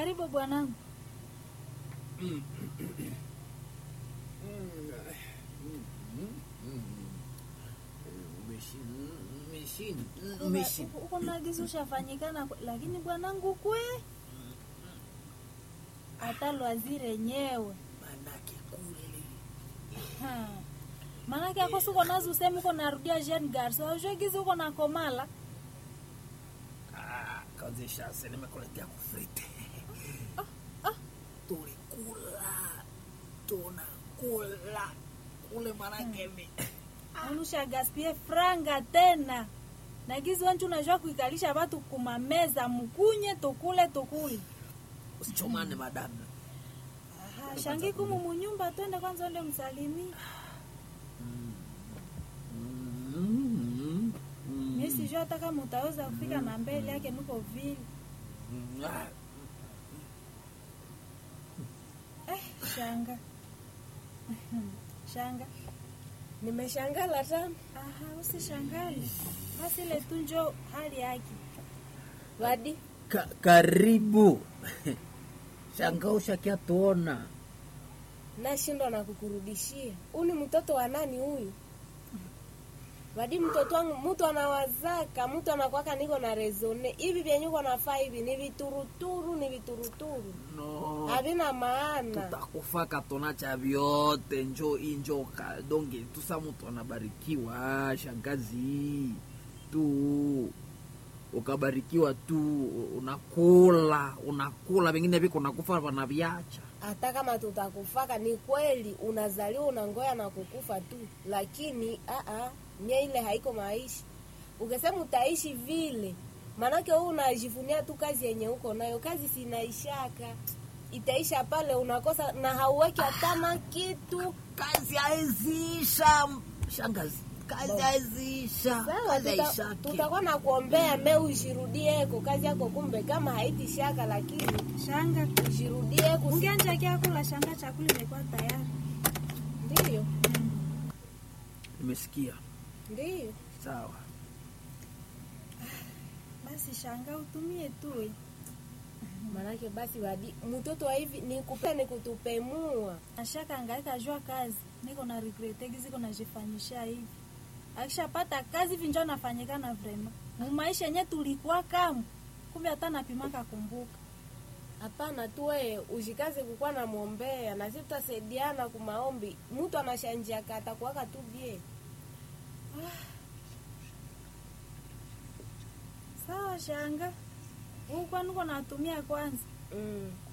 Karibu bwanangu. Uko nagizi ushafanyikana, lakini bwanangu kwe hata lwazire nyewe manake kule Ha. Manake ako siko nazi usemi uko narudia Jean Garso aujogizi uko na komala Ah, kazisha se nimekuletea kufrite tulikula tunakula kule manake mi unusha gaspie franga tena nagizi wanchu unajua kuikalisha watu kumameza mkunye tukule tukule usichomane madamu Aha, shangi kumu munyumba twende kwanza ende msalimii Mm, mm, mi sijua hata kama utaweza kufika na mbele yake niko vile mm, ah, eh, shanga shanga Nimeshangala tena. aha usishangale basi ile tu njo hali yake Wadi, ka, karibu shanga ushakia tuona nashindwa na kukurudishia. Huyu ni mtoto wa nani huyu? Wadi, mtoto wangu mtu anawazaka, mtu anakwaka niko na rezone. Hivi vyenye uko nafaa hivi ni vituruturu, ni vituruturu. no Havina maana. tutakufaka tona cha vyote njo injoka donge tusa mtu anabarikiwa shangazi tu ukabarikiwa tu unakula unakula vingine viko nakufa wanaviacha Hata kama tutakufaka ni kweli unazaliwa unangoya na kukufa tu, lakini aa, nye ile haiko maisha. Ukisema utaishi vile, maanake wewe unajivunia tu kazi yenye uko nayo. Kazi sinaishaka, itaisha pale unakosa na hauweki hata na kitu. kazi haizisha shangazi kazi haizisha Sawa, kazi tuta- haishaki tutakuwa na kuombea me ujirudieko kazi yako, kumbe kama haitishaka, lakini shanga ujirudieko, ungeanja kiakula shanga chakula imekuwa tayari ndio nimesikia ndio sawa basi shanga utumie tu eh. Manake basi wadi mtoto wa hivi ni kupe ni kutupemua. ashaka angaika jua kazi niko na regretegi ziko najifanyisha hivi akishapata kazi hivi njo nafanyikana vrema mumaisha yenye tulikuwa kamu kumbe hata napimaka kumbuka Hapana tu wewe ushikaze kukuwa na mwombea na sisi tutasaidiana kumaombi. Mtu anashanjia kata kuwaka tu bie. sawa shanga huku niko natumia kwanza Mm.